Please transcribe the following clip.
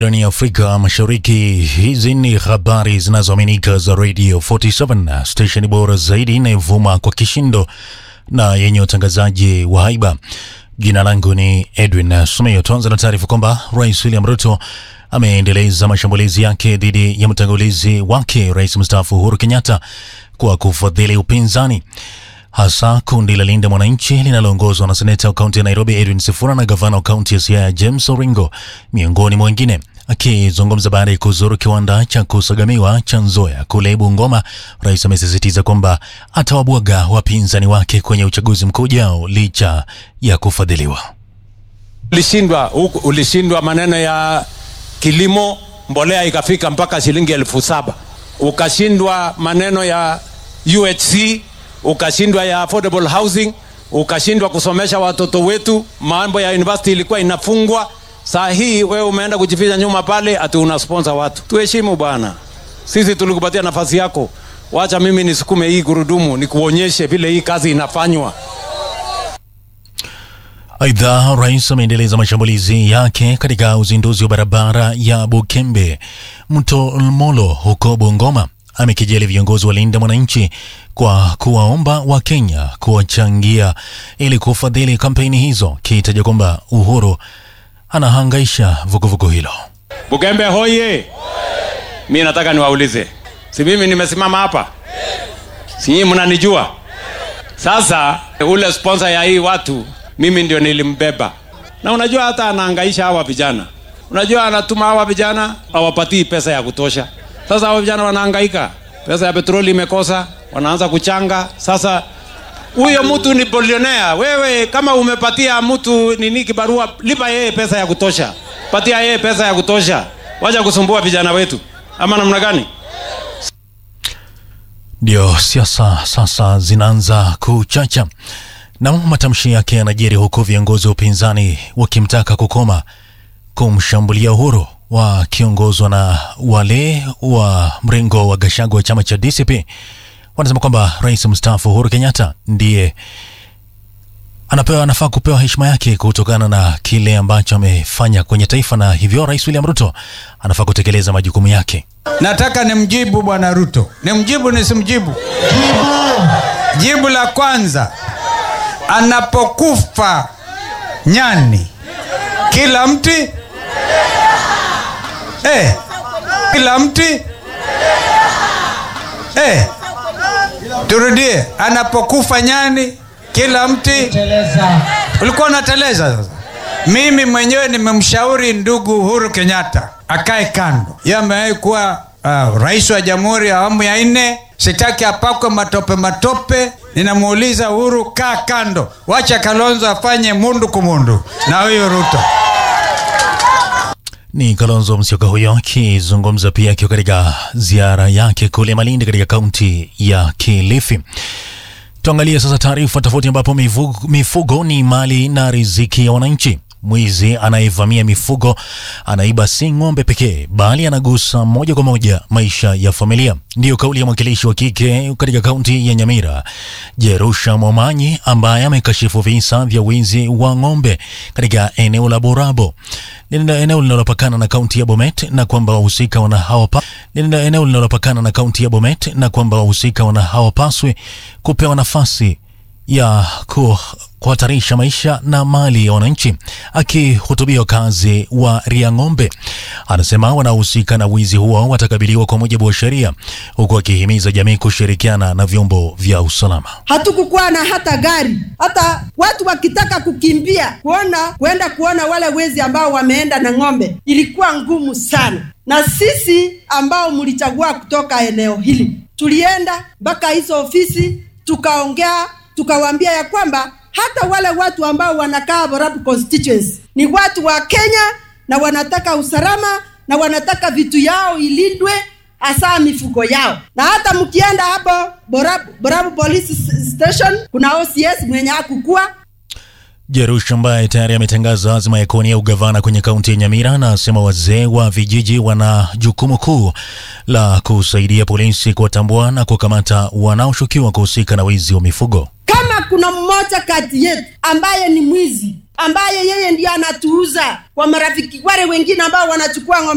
Ndani ya Afrika Mashariki, hizi ni habari zinazoaminika za Radio 47 station bora zaidi inayovuma kwa kishindo na yenye utangazaji wa haiba. Jina langu ni Edwin Sumeyo. Tuanza na taarifa kwamba Rais William Ruto ameendeleza mashambulizi yake dhidi ya mtangulizi wake Rais mstaafu Uhuru Kenyatta kwa kufadhili upinzani hasa kundi la Linda Mwananchi linaloongozwa na seneta wa kaunti ya Nairobi Edwin Sifuna na gavana wa kaunti ya Siaya James Oringo miongoni mwa wengine. Akizungumza baada ya kuzuru kiwanda cha kusagamiwa cha Nzoia kule Bungoma, rais amesisitiza kwamba atawabwaga wapinzani wake kwenye uchaguzi mkuu ujao licha ya kufadhiliwa. Ulishindwa huku, ulishindwa maneno ya kilimo, mbolea ikafika mpaka shilingi elfu saba ukashindwa maneno ya UHC ukashindwa ya affordable housing, ukashindwa kusomesha watoto wetu, mambo ya university ilikuwa inafungwa. Saa hii wewe umeenda kujificha nyuma pale ati una sponsor watu. Tuheshimu bwana, sisi tulikupatia nafasi yako, wacha mimi nisukume hii gurudumu nikuonyeshe vile hii kazi inafanywa. Aidha, rais ameendeleza mashambulizi yake katika uzinduzi wa barabara ya Bukembe Mto Molo huko Bungoma. Amekejeli viongozi wa Linda Mwananchi kwa kuwaomba Wakenya kuwachangia ili kufadhili kampeni hizo, kiitaja kwamba Uhuru anahangaisha vuguvugu hilo. Bukembe hoye! Mi nataka niwaulize, si mimi nimesimama hapa, si nyinyi mnanijua? Sasa ule sponsor ya hii watu mimi ndio nilimbeba, na unajua hata anahangaisha hawa vijana. Unajua anatuma hawa vijana hawapatii pesa ya kutosha. Sasa hawa vijana wanahangaika, pesa ya petroli imekosa, wanaanza kuchanga. Sasa huyo mtu ni bilionea. Wewe kama umepatia mtu nini kibarua, lipa yeye pesa ya kutosha, patia yeye pesa ya kutosha, wacha kusumbua vijana wetu, ama namna gani? Ndio siasa sasa zinaanza kuchacha na matamshi yake yanajiri huku viongozi wa upinzani wakimtaka kukoma kumshambulia Uhuru wakiongozwa na wale wa mrengo wa Gachagua wa chama cha DCP. Wanasema kwamba rais mstaafu Uhuru Kenyatta ndiye anapewa anafaa kupewa heshima yake kutokana na kile ambacho amefanya kwenye taifa, na hivyo rais William Ruto anafaa kutekeleza majukumu yake. Nataka nimjibu bwana Ruto, nimjibu nisimjibu? Jibu. Jibu la kwanza, anapokufa nyani kila mti eh, kila mti eh, turudie, anapokufa nyani kila mti. Ulikuwa unateleza sasa. Mimi mwenyewe nimemshauri ndugu Uhuru Kenyatta akae kando. Yeye amewahi kuwa uh, rais wa jamhuri ya awamu ya nne. Sitaki apakwe matope matope. Ninamuuliza Uhuru, kaa kando, wacha Kalonzo afanye mundu kumundu na huyu Ruto. Ni Kalonzo Musyoka huyo akizungumza pia akiwa katika ziara yake kule Malindi katika kaunti ya Kilifi. Tuangalie sasa taarifa tofauti, ambapo mifugo, mifugo ni mali na riziki ya wananchi. Mwizi anayevamia mifugo anaiba si ng'ombe pekee, bali anagusa moja kwa moja maisha ya familia. Ndiyo kauli ya mwakilishi wa kike katika kaunti ya Nyamira, Jerusha Momanyi, ambaye amekashifu visa vya wizi wa ng'ombe katika eneo la Borabo, eneo linalopakana na kaunti ya Bomet, na kwamba wahusika wana hawapa eneo linalopakana na kaunti ya Bomet, na kwamba wahusika wana hawapaswi kupewa nafasi ya ku kuhatarisha maisha na mali ya wananchi. Akihutubia wakazi wa Riang'ombe, anasema wanaohusika na wizi huo watakabiliwa kwa mujibu wa sheria, huku akihimiza jamii kushirikiana na vyombo vya usalama. Hatukukuwa na hata gari, hata watu wakitaka kukimbia kuona kuenda kuona wale wezi ambao wameenda na ng'ombe, ilikuwa ngumu sana. Na sisi ambao mlichagua kutoka eneo hili tulienda mpaka hizo ofisi tukaongea, tukawaambia ya kwamba hata wale watu ambao wanakaa Borabu constituency ni watu wa Kenya na wanataka usalama na wanataka vitu yao ilindwe, hasa mifugo yao. Na hata mkienda hapo Borabu, Borabu police station kuna OCS mwenye hakukua Jerush ambaye tayari ametangaza azma ya kuwania ugavana kwenye kaunti ya Nyamira, na asema wazee wa vijiji wana jukumu kuu la kusaidia polisi kuwatambua na kukamata wanaoshukiwa kuhusika na wizi wa mifugo. Kama kuna mmoja kati yetu ambaye ni mwizi, ambaye yeye ndiye anatuuza kwa marafiki wale wengine ambao wanachukua ng'ombe